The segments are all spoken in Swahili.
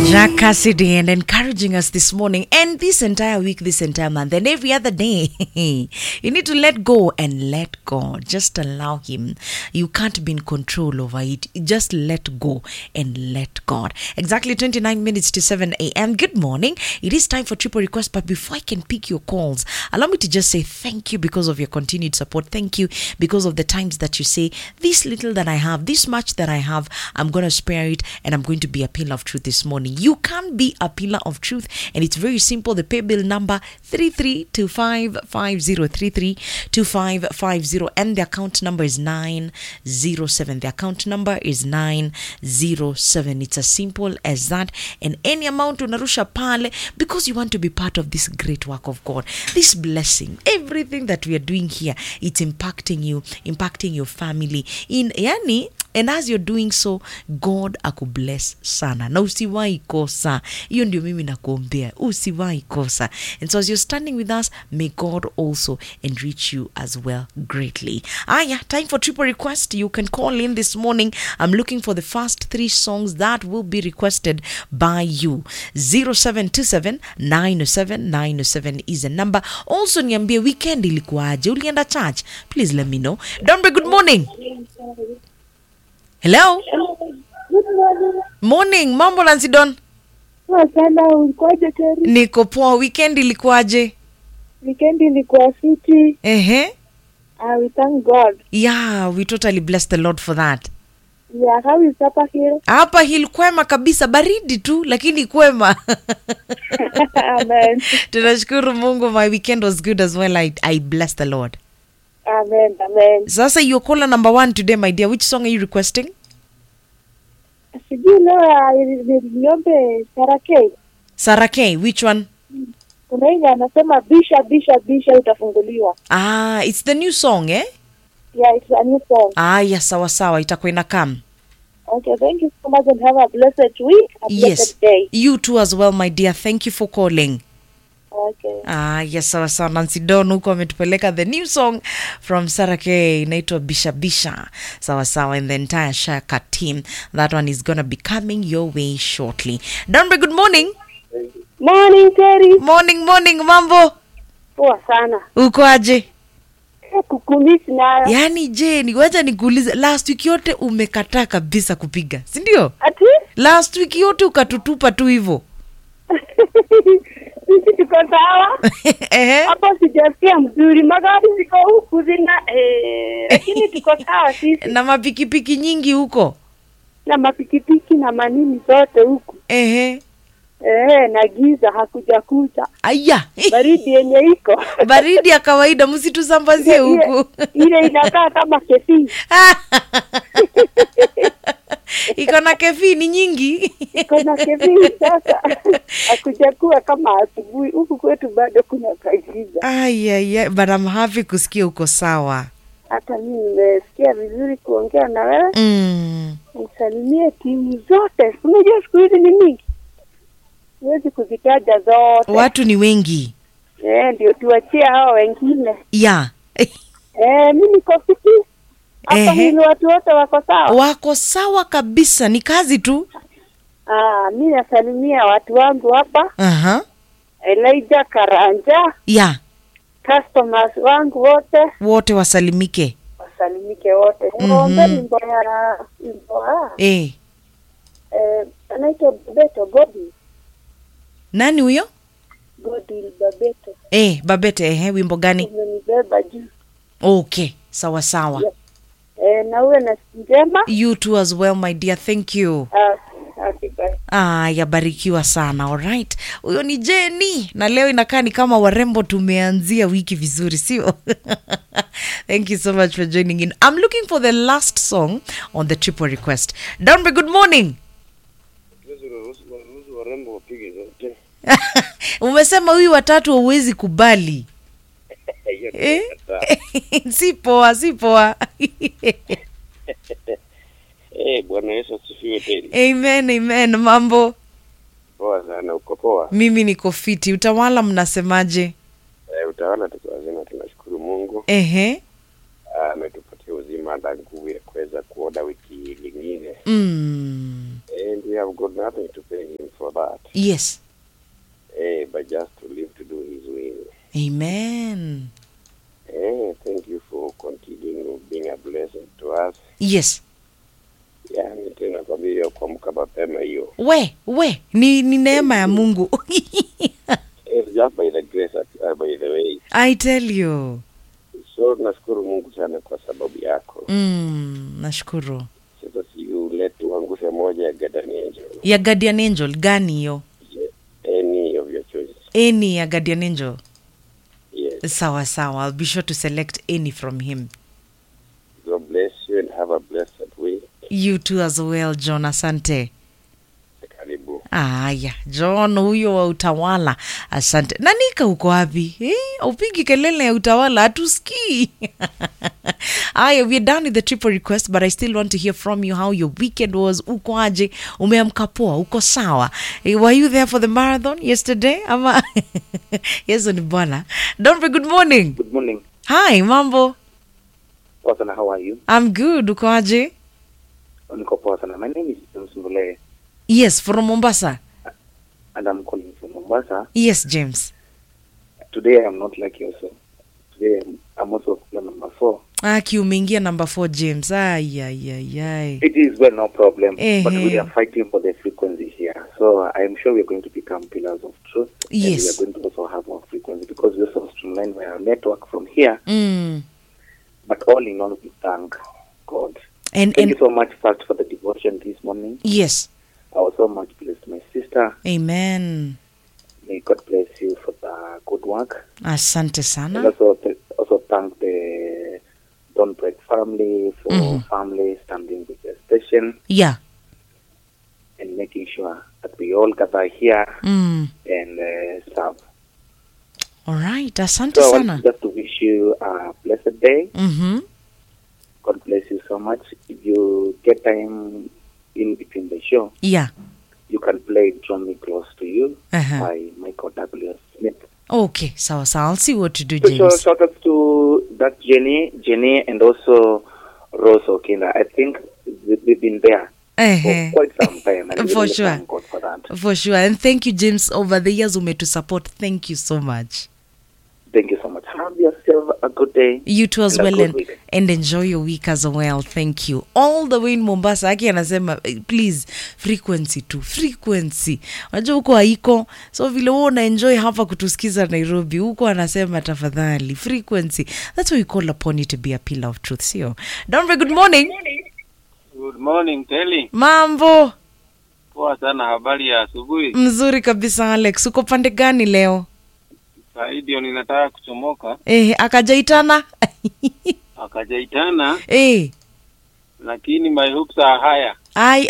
Jack Cassidy and encouraging us this morning and this entire week, this entire month, and every other day. you need to let go and let God. Just allow Him. You can't be in control over it. Just let go and let God. Exactly 29 minutes to 7 a.m. Good morning. It is time for triple request, but before I can pick your calls, allow me to just say thank you because of your continued support. Thank you because of the times that you say, This little that I have, this much that I have, I'm going to spare it and I'm going to be a pillar of truth this morning. You can be a pillar of truth, and it's very simple. The pay bill number 332550 332550 and the account number is 907. The account number is 907. It's as simple as that. And any amount unarusha pale because you want to be part of this great work of God. This blessing, everything that we are doing here, it's impacting you, impacting your family. In yani and as you're doing so god akubless sana na usiwahi kosa hiyo ndio mimi nakuombea usiwahi kosa and so as you're standing with us may god also enrich you as well greatly aya time for triple request you can call in this morning i'm looking for the first three songs that will be requested by you 0727 907 907 is a number also niambie weekend ilikuwaje ulienda church please let me know dombe good morning hello morning mambo lansidon Poa sana, ulikuwaje Teri? niko poa weekend ilikuwaje Weekend ilikuwa fiti. ehe Uh, we thank God. yeah we totally bless the lord for that Yeah, how is Upper Hill? hapa hil kwema kabisa baridi tu lakini kwema amen. tunashukuru mungu my weekend was good as well i, I bless the lord Amen. Amen. sasa your caller number one today my dear which song are you requesting Sijui leo ya- ni- niombe Sarakei. sarah k which one Kuna ile anasema bisha bisha bisha utafunguliwa. ah it's the new song eh Yeah, it's a new song. ah yes sawa sawa itakuwa ina come Okay, thank you so much and have a blessed week, a yes blessed day. you too as well my dear thank you for calling Okay. Ah, yes, sawa sawa. Nancy Don huko ametupeleka the new song from Sarah K inaitwa Bisha Bisha. Sawa sawa, and the entire Shaka team. That one is gonna be coming your way shortly. Donbe, good morning. Morning Terry. Morning, morning, mambo. Poa sana. Uko aje? Kukumisi nayo. Yaani je, ni wacha nikuulize, last week yote umekataa kabisa kupiga, si ndio? Ati? Last week yote ukatutupa tu hivyo. Sisi tuko sawa. Ehe. hapo sijasikia mzuri, magari ziko huku zina eh, lakini tuko sawa sisi Na mapikipiki nyingi huko. na mapikipiki na manini zote huku Ehe. eh, na giza hakuja kucha, Aya. baridi yenye iko baridi ya kawaida msitusambazie huku ile inakaa kama kefii iko na kefini nyingi iko na kefii sasa, hakuja kuwa kama asubuhi huku kwetu, bado kuna kagiza. ayaya but I'm happy kusikia uko sawa Hata mimi nimesikia vizuri kuongea na wewe, mm. nisalimie timu zote. Unajua siku hizi ni mingi, siwezi kuzitaja zote. watu ni wengi Eh, ndio tuachie hao wengine. ya Eh, mi niko fiti hapa, Ehe. ni watu wote wako sawa. wako sawa kabisa ni kazi tu Ah, mi nasalimia watu wangu hapa, Aha. Elijah Karanja, ya customers wangu wote wote wasalimike wasalimike wote. Niwaombe wimbo ya wimbo ah, eh. eh, anaitwa Babeto Godi nani huyo Godi Babeto, eh, babete ehe wimbo gani umenibeba juu okay sawa sawa eh, na uwe na siku njema. you too as well my dear thank you Ah, okay, bye. Ah, yabarikiwa sana alright huyo ni jeni na leo inakaa ni kama warembo tumeanzia wiki vizuri sio thank you so much for joining in i'm looking for the last song on the triple request downbe good morning Waruhusu warembo wapige zote. umesema huyu watatu hauwezi kubali Hiyo ni eh? kataa. si poa si poa Eh, Bwana Yesu asifiwe tena. amen amen mambo Poa sana, uko poa. mimi niko fiti utawala mnasemaje Eh, utawala tuko wazima, tunashukuru Mungu ehe Ah, ametupatia uzima na nguvu ya kuweza kuona wiki lingine. mm. Eh, ndio we have got nothing to pay him for that. yes Eh, but just to live to do his will. amen Eh, thank you for continuing being a blessing to us. yes Yani tena kwa vile ya kuamka mapema hiyo. we we ni, ni neema ya mungu It's just by the grace uh, by the way. i tell you So nashukuru Mungu sana kwa sababu yako. mm, nashukuru Sasa si ule tuangushe moja ya Guardian Angel. ya guardian angel gani hiyo Any of your choices. any ya guardian angel Yes. sawa sawa i'll be sure to select any from him God bless you and have a blessed week. you too as well john asante Karibu. aya john huyo wa utawala asante nanika uko wapi eh, upigi kelele ya utawala hatusikii aya we're done with the triple request but i still want to hear from you how your weekend was uko aje umeamka poa uko sawa eh, were you there for the marathon yesterday ama yeso ni bwana donbe good morning Good morning. hi mambo Poa sana, how are you? i'm good uko aje Niko poa sana. My name is James Mbule yes from mombasa and I'm calling from Mombasa. yes james Today I'm not like you also. Today I'm, I'm also plan number four. aki umeingia number 4 james ayayayay It is well, no problem. Eh, But we eh. are fighting for the frequency here. So I'm sure we're going to become pillars of truth. Yes. And we are going to also have our frequency because we also streamline our network from here. mm. But all in all, we thank God. and Thank and you so much first for the devotion this morning. yes I was so much blessed, my sister. amen May God bless you for the good work. asante And sana also, th- also thank the Don't Break family for Mhm. family standing with the station yeah and making sure that we all gather here mm. and uh, serve. alright asante So I sana want just to wish you a blessed day. mm-hmm. God bless you so much. If you get time in between the show, yeah you can play Draw Me Close to You Uh-huh. by Michael W. Smith. okay sawa sawa i'll see what to do So shout, james shout out to that Jenny, Jenny, and also Rose Okinda. I think we- we've been there for uh-huh. quite some time, and we For really sure. thank God for that. for sure and thank you james over the years umetu support thank you so much Thank you so much. Have yourself a good day. you too as And a well good and, week. and enjoy your week as well thank you all the way in mombasa aki anasema eh, please frequency tu frequency unajua huko haiko so vile huo unaenjoy hapa kutusikiza nairobi huko anasema tafadhali frequency that's why we call upon you to be a pillar of truth sio donve good morning Good morning Teli. mambo Poa sana, habari ya asubuhi. mzuri kabisa alex uko pande gani leo Sahii ndio ninataka kuchomoka, eh, akajaitana akajaitana, eh, lakini my hopes are higher. I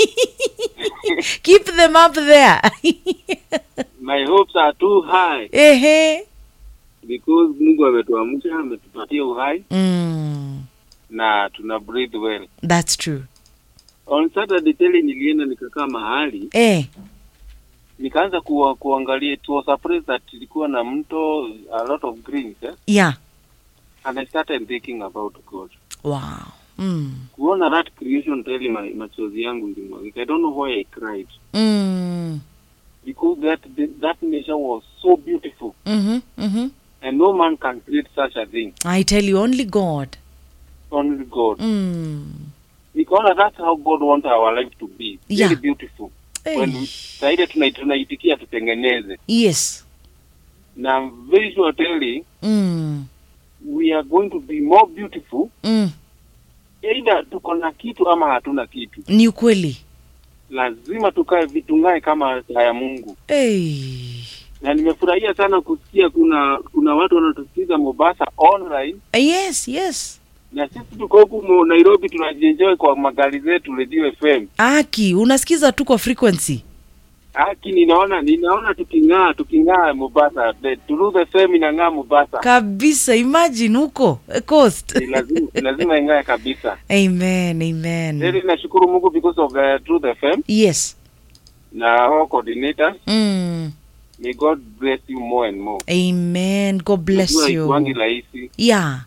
keep them up there My hopes are too high ehe because Mungu ametuamsha, ametupatia uhai mm, na tuna breathe well. that's true On Saturday Teli, nilienda nikakaa mahali eh, nikaanza kuwa, kuangalia it was a place that ilikuwa na mto a lot of greens eh? yeah and I started thinking about God. wow mm, Kuona that creation Teli, ma- machozi yangu ilimwagika. I don't know why I cried mm, because that that nature was so beautiful mm-hmm, mm-hmm. and no man can create such a thing i tell you only god only god mm. nikaona that's how god wants our life to be Yeah. very beautiful when Eh, saide tuna- tunaitikia tutengeneze yes na I'm very sure teli mm, we are going to be more beautiful mm. either tuko na kitu ama hatuna kitu ni ukweli lazima tukae vitung'ae kama haya mungu hey. na nimefurahia sana kusikia kuna kuna watu wanatusikiza mombasa online yes yes na sisi tuko huku Mo- nairobi tunajienjoy kwa magari zetu redio fm aki unasikiza tu kwa frequency haki ninaona ninaona tuking'aa tuking'aa mombasa The- Turuth fm inang'aa mombasa kabisa imagine huko eh, coast Ni lazima lazima ing'ae kabisa amen amen Really nashukuru mungu because of uh, truth fm yes na all coordinators mm. may god bless you more and more amen god bless Najua you haikuangi rahisi yeah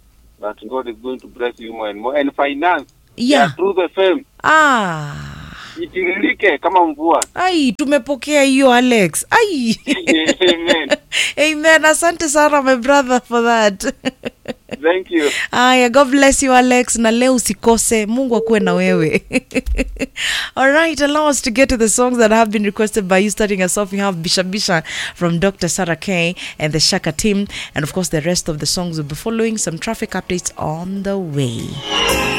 but god is going to bless you more and more and finance yeah ya truth fm ah itiririke kama mvua ai tumepokea hiyo alex ai Amen. amen asante sana my brother for that thank you aya god bless you alex na leo usikose mungu akuwe na wewe alright allow us to get to the songs that have been requested by you starting us off we have bisha bisha from dr sarah k and the shaka team and of course the rest of the songs will be following some traffic updates on the way